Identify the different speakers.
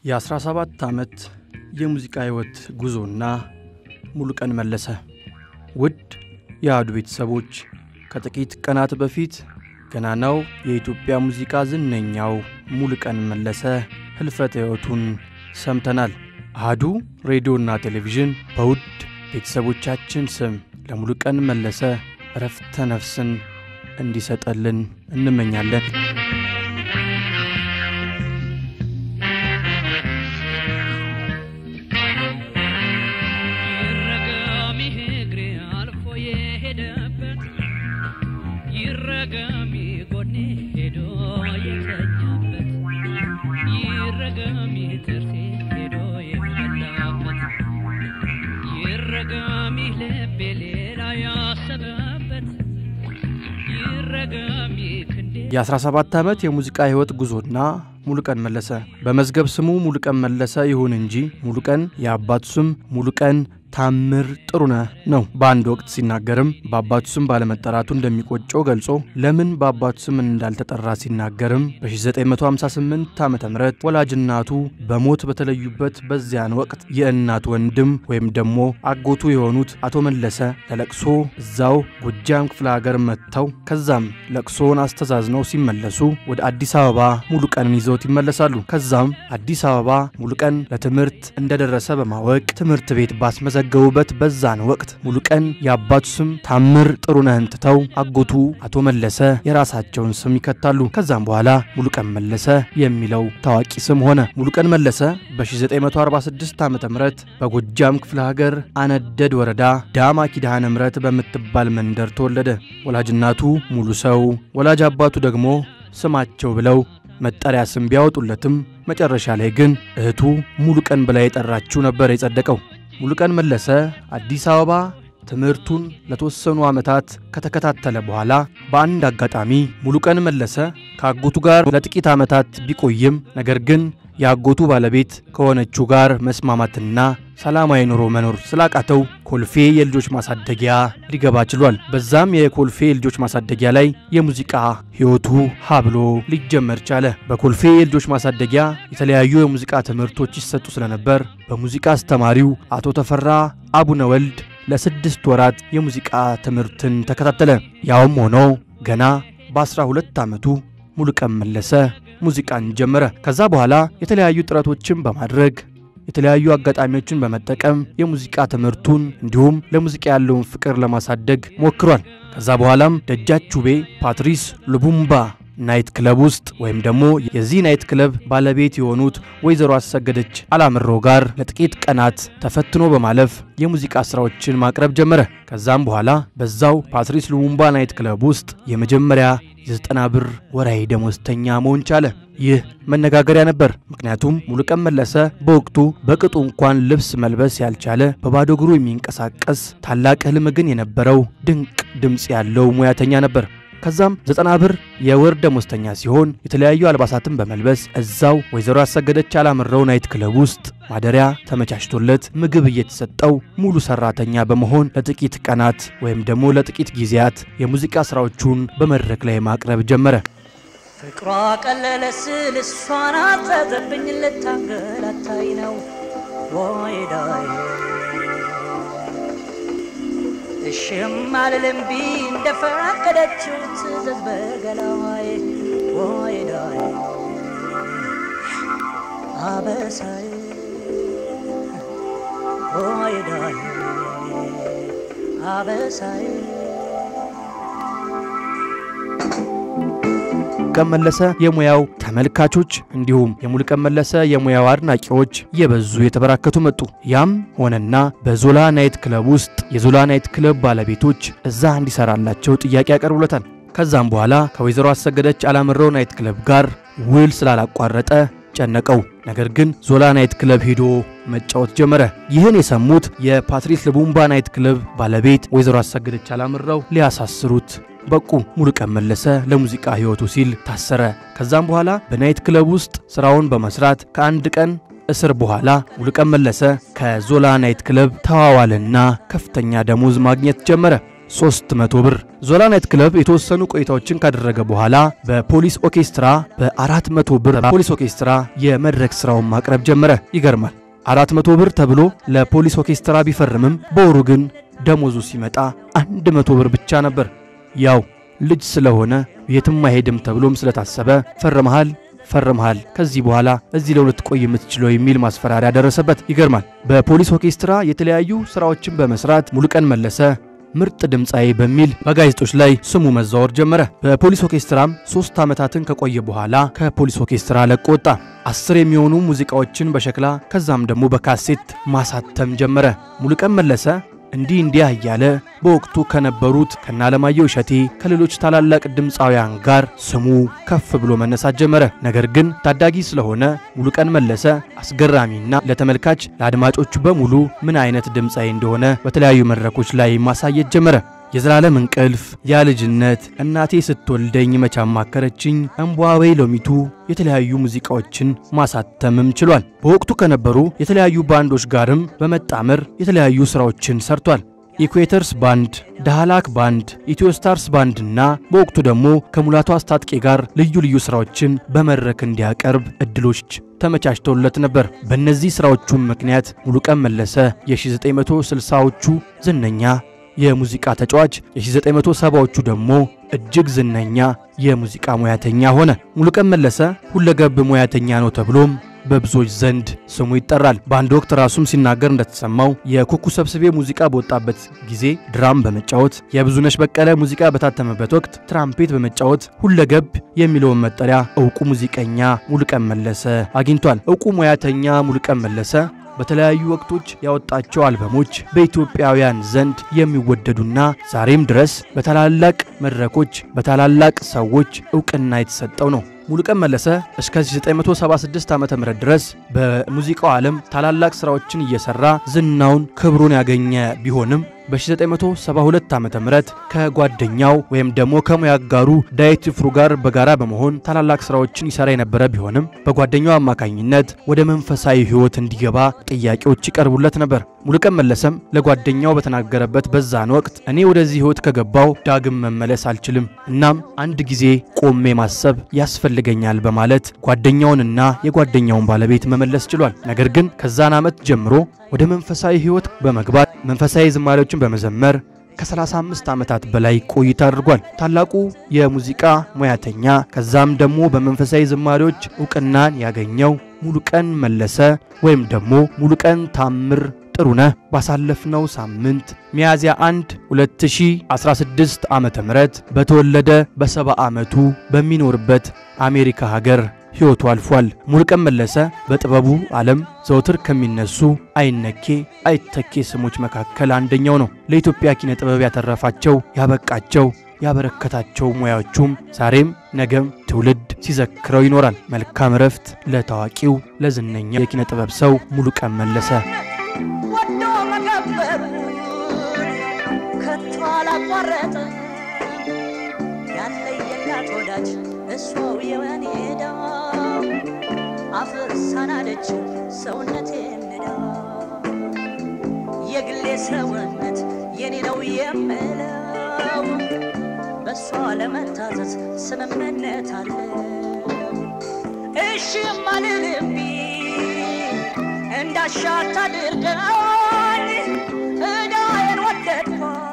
Speaker 1: የ17 ዓመት የሙዚቃ ሕይወት ጉዞና ሙሉቀን መለሰ። ውድ የአህዱ ቤተሰቦች ከጥቂት ቀናት በፊት ገናናው የኢትዮጵያ ሙዚቃ ዝነኛው ሙሉቀን መለሰ ህልፈተ ሕይወቱን ሰምተናል። አህዱ ሬዲዮና ቴሌቪዥን በውድ ቤተሰቦቻችን ስም ለሙሉቀን መለሰ እረፍተ ነፍስን እንዲሰጠልን እንመኛለን።
Speaker 2: ይረገም ይህ እግሬ አልፎ የሄደበት ይረገም ይህ ጎኔ ሄዶ የተኛበት ይረገም ይህ ጥርሴ ሄዶ የበላበት ይረገም ይህ ልቤ ሌላ ያሰበበት ይረገም ይህ ክንዴ
Speaker 1: የ17 ዓመት የሙዚቃ ሕይወት ጉዞና ሙሉቀን መለሰ በመዝገብ ስሙ ሙሉቀን መለሰ ይሁን እንጂ ሙሉቀን የአባቱ ስም ሙሉቀን ታምር ጥሩነህ ነው። በአንድ ወቅት ሲናገርም በአባቱ ስም ባለመጠራቱ እንደሚቆጨው ገልጾ ለምን በአባቱ ስም እንዳልተጠራ ሲናገርም በ1958 ዓ ም ወላጅናቱ በሞት በተለዩበት በዚያን ወቅት የእናት ወንድም ወይም ደግሞ አጎቱ የሆኑት አቶ መለሰ ለለቅሶ እዛው ጎጃም ክፍለ ሀገር መጥተው ከዛም ለቅሶውን አስተዛዝነው ሲመለሱ ወደ አዲስ አበባ ሙሉቀንን ይዘውት ይመለሳሉ። ከዛም አዲስ አበባ ሙሉቀን ለትምህርት እንደደረሰ በማወቅ ትምህርት ቤት ባስመዘገቡበት በዛን ወቅት ሙሉቀን የአባቱ ስም ታምር ጥሩነህን ትተው አጎቱ አቶ መለሰ የራሳቸውን ስም ይከታሉ። ከዛም በኋላ ሙሉቀን መለሰ የሚለው ታዋቂ ስም ሆነ። ሙሉቀን መለሰ በ1946 ዓ ም በጎጃም ክፍለ ሀገር አነደድ ወረዳ ዳማ ኪዳነ ምሕረት በምትባል መንደር ተወለደ። ወላጅናቱ ሙሉ ሰው፣ ወላጅ አባቱ ደግሞ ስማቸው ብለው መጠሪያ ስም ቢያወጡለትም መጨረሻ ላይ ግን እህቱ ሙሉቀን ብላ የጠራችው ነበር የጸደቀው። ሙሉቀን መለሰ አዲስ አበባ ትምህርቱን ለተወሰኑ ዓመታት ከተከታተለ በኋላ በአንድ አጋጣሚ ሙሉቀን መለሰ ከአጎቱ ጋር ለጥቂት ዓመታት ቢቆይም ነገር ግን የአጎቱ ባለቤት ከሆነችው ጋር መስማማትና ሰላማዊ ኑሮ መኖር ስላቃተው ኮልፌ የልጆች ማሳደጊያ ሊገባ ችሏል። በዛም የኮልፌ የልጆች ማሳደጊያ ላይ የሙዚቃ ሕይወቱ ሀብሎ ሊጀመር ቻለ። በኮልፌ የልጆች ማሳደጊያ የተለያዩ የሙዚቃ ትምህርቶች ይሰጡ ስለነበር በሙዚቃ አስተማሪው አቶ ተፈራ አቡነ ወልድ ለስድስት ወራት የሙዚቃ ትምህርትን ተከታተለ። ያውም ሆኖ ገና በ12 ዓመቱ ሙሉቀን መለሰ ሙዚቃን ጀመረ። ከዛ በኋላ የተለያዩ ጥረቶችን በማድረግ የተለያዩ አጋጣሚዎችን በመጠቀም የሙዚቃ ትምህርቱን እንዲሁም ለሙዚቃ ያለውን ፍቅር ለማሳደግ ሞክሯል። ከዛ በኋላም ደጃቹቤ ፓትሪስ ሉቡምባ ናይት ክለብ ውስጥ ወይም ደግሞ የዚህ ናይት ክለብ ባለቤት የሆኑት ወይዘሮ አሰገደች አላምሮ ጋር ለጥቂት ቀናት ተፈትኖ በማለፍ የሙዚቃ ስራዎችን ማቅረብ ጀመረ። ከዛም በኋላ በዛው ፓትሪስ ሉሙምባ ናይት ክለብ ውስጥ የመጀመሪያ የዘጠና ብር ወራዊ ደሞዝተኛ መሆን ቻለ። ይህ መነጋገሪያ ነበር። ምክንያቱም ሙሉቀን መለሰ በወቅቱ በቅጡ እንኳን ልብስ መልበስ ያልቻለ በባዶ እግሩ የሚንቀሳቀስ ታላቅ ህልም ግን የነበረው ድንቅ ድምፅ ያለው ሙያተኛ ነበር። ከዛም ዘጠና ብር የወር ደሞዝተኛ ሲሆን የተለያዩ አልባሳትን በመልበስ እዛው ወይዘሮ ያሰገደች አላምረው ናይት ክለብ ውስጥ ማደሪያ ተመቻችቶለት ምግብ እየተሰጠው ሙሉ ሰራተኛ በመሆን ለጥቂት ቀናት ወይም ደግሞ ለጥቂት ጊዜያት የሙዚቃ ስራዎቹን በመድረክ ላይ ማቅረብ ጀመረ።
Speaker 3: ፍቅሯ ቀለለ ስል እሷን አዘዘብኝ ልታንገላታይ ነው ወይዳይ እሽም አልልም ቢ እንደፈቀደችው ትዘዝ በገላዋይ ወይዳይ አበሳይ ወይዳይ አበሳይ
Speaker 1: ሙሉቀን መለሰ የሙያው ተመልካቾች እንዲሁም የሙሉቀን መለሰ የሙያው አድናቂዎች እየበዙ የተበራከቱ መጡ። ያም ሆነና በዞላ ናይት ክለብ ውስጥ የዞላ ናይት ክለብ ባለቤቶች እዛ እንዲሰራላቸው ጥያቄ ያቀርቡለታል። ከዛም በኋላ ከወይዘሮ አሰገደች አላምረው ናይት ክለብ ጋር ውል ስላላቋረጠ ጨነቀው። ነገር ግን ዞላ ናይት ክለብ ሄዶ መጫወት ጀመረ። ይህን የሰሙት የፓትሪስ ልቡምባ ናይት ክለብ ባለቤት ወይዘሮ አሰገደች አላምረው ሊያሳስሩት በቁ። ሙሉቀን መለሰ ለሙዚቃ ሕይወቱ ሲል ታሰረ። ከዛም በኋላ በናይት ክለብ ውስጥ ስራውን በመስራት ከአንድ ቀን እስር በኋላ ሙሉቀን መለሰ ከዞላ ናይት ክለብ ተዋዋልና ከፍተኛ ደሞዝ ማግኘት ጀመረ። 300 ብር። ዞላ ናይት ክለብ የተወሰኑ ቆይታዎችን ካደረገ በኋላ በፖሊስ ኦርኬስትራ በ400 ብር ፖሊስ ኦርኬስትራ የመድረክ ስራውን ማቅረብ ጀመረ። ይገርማል። 400 ብር ተብሎ ለፖሊስ ኦርኬስትራ ቢፈርምም በወሩ ግን ደሞዙ ሲመጣ 100 ብር ብቻ ነበር። ያው ልጅ ስለሆነ የትም አይሄድም ተብሎም ስለታሰበ ፈርመሃል ፈርመሃል ከዚህ በኋላ እዚህ ለሁለት ቆይ የምትችለው የሚል ማስፈራሪያ ደረሰበት። ይገርማል። በፖሊስ ኦርኬስትራ የተለያዩ ስራዎችን በመስራት ሙሉቀን መለሰ ምርጥ ድምፃዊ በሚል በጋዜጦች ላይ ስሙ መዛወር ጀመረ። በፖሊስ ኦርኬስትራም ሶስት ዓመታትን ከቆየ በኋላ ከፖሊስ ኦርኬስትራ ለቆ ወጣ። አስር የሚሆኑ ሙዚቃዎችን በሸክላ ከዛም ደግሞ በካሴት ማሳተም ጀመረ። ሙሉቀን መለሰ እንዲህ እንዲያ እያለ በወቅቱ ከነበሩት ከነ አለማየሁ እሸቴ ከሌሎች ታላላቅ ድምፃውያን ጋር ስሙ ከፍ ብሎ መነሳት ጀመረ። ነገር ግን ታዳጊ ስለሆነ ሙሉቀን መለሰ አስገራሚና ለተመልካች ለአድማጮቹ በሙሉ ምን አይነት ድምፃዊ እንደሆነ በተለያዩ መድረኮች ላይ ማሳየት ጀመረ። የዘላለም እንቅልፍ፣ ያ ልጅነት፣ እናቴ ስትወልደኝ መቻ ማከረችኝ፣ እምቧዌ ሎሚቱ የተለያዩ ሙዚቃዎችን ማሳተምም ችሏል። በወቅቱ ከነበሩ የተለያዩ ባንዶች ጋርም በመጣመር የተለያዩ ስራዎችን ሰርቷል። ኢኩዌተርስ ባንድ፣ ዳህላክ ባንድ፣ ኢትዮስታርስ ባንድ እና በወቅቱ ደግሞ ከሙላቱ አስታጥቄ ጋር ልዩ ልዩ ስራዎችን በመድረክ እንዲያቀርብ እድሎች ተመቻችተውለት ነበር። በእነዚህ ስራዎቹም ምክንያት ሙሉቀን መለሰ የ1960ዎቹ ዝነኛ የሙዚቃ ተጫዋች የ1970ዎቹ ደግሞ እጅግ ዝነኛ የሙዚቃ ሙያተኛ ሆነ። ሙሉቀን መለሰ ሁለገብ ሙያተኛ ነው ተብሎም በብዙዎች ዘንድ ስሙ ይጠራል። በአንድ ወቅት ራሱም ሲናገር እንደተሰማው የኩኩ ሰብስቤ ሙዚቃ በወጣበት ጊዜ ድራም በመጫወት የብዙነሽ በቀለ ሙዚቃ በታተመበት ወቅት ትራምፔት በመጫወት ሁለገብ የሚለውን መጠሪያ እውቁ ሙዚቀኛ ሙሉቀን መለሰ አግኝቷል። እውቁ ሙያተኛ ሙሉቀን መለሰ በተለያዩ ወቅቶች ያወጣቸው አልበሞች በኢትዮጵያውያን ዘንድ የሚወደዱና ዛሬም ድረስ በታላላቅ መድረኮች በታላላቅ ሰዎች እውቅና የተሰጠው ነው። ሙሉቀን መለሰ እስከ 1976 ዓ.ም ድረስ በሙዚቃው ዓለም ታላላቅ ስራዎችን እየሰራ ዝናውን ክብሩን ያገኘ ቢሆንም በ1972 ዓ.ም ከጓደኛው ወይም ደግሞ ከሙያ አጋሩ ዳዊት ይፍሩ ጋር በጋራ በመሆን ታላላቅ ስራዎችን ይሰራ የነበረ ቢሆንም በጓደኛው አማካኝነት ወደ መንፈሳዊ ሕይወት እንዲገባ ጥያቄዎች ይቀርቡለት ነበር። ሙሉቀን መለሰም ለጓደኛው በተናገረበት በዛን ወቅት እኔ ወደዚህ ሕይወት ከገባው ዳግም መመለስ አልችልም፣ እናም አንድ ጊዜ ቆሜ ማሰብ ያስፈልገኛል በማለት ጓደኛውንና የጓደኛውን ባለቤት መመለስ ችሏል። ነገር ግን ከዛን ዓመት ጀምሮ ወደ መንፈሳዊ ሕይወት በመግባት መንፈሳዊ ዝማሬዎችን በመዘመር ከ35 ዓመታት በላይ ቆይታ አድርጓል። ታላቁ የሙዚቃ ሙያተኛ ከዛም ደግሞ በመንፈሳዊ ዝማሬዎች እውቅናን ያገኘው ሙሉቀን መለሰ ወይም ደግሞ ሙሉቀን ታምር ጥሩነህ ባሳለፍነው ሳምንት ሚያዝያ 1 2016 ዓመተ ምህረት በተወለደ በሰባ ዓመቱ በሚኖርበት አሜሪካ ሀገር ሕይወቱ አልፏል። ሙሉቀን መለሰ በጥበቡ ዓለም ዘውትር ከሚነሱ አይነኬ አይተኬ ስሞች መካከል አንደኛው ነው። ለኢትዮጵያ ኪነ ጥበብ ያተረፋቸው ያበቃቸው ያበረከታቸው ሙያዎቹም ዛሬም ነገም ትውልድ ሲዘክረው ይኖራል። መልካም እረፍት ለታዋቂው ለዝነኛ የኪነ ጥበብ ሰው ሙሉቀን መለሰ።
Speaker 3: ወዶ መገበሩን ከቶ አላቋረጠ ያለየላት ወዳጅ እሷው የወኔዳ አፍርሳናለችው ሰውነቴ ንዳ የግሌ ሰውነት የኔ ነው የምለው በእሷ ለመታዘዝ ስምምነት አለ እሺ ማልልቢ እንዳሻት አድርገኝ እዳዬን ወደድኳት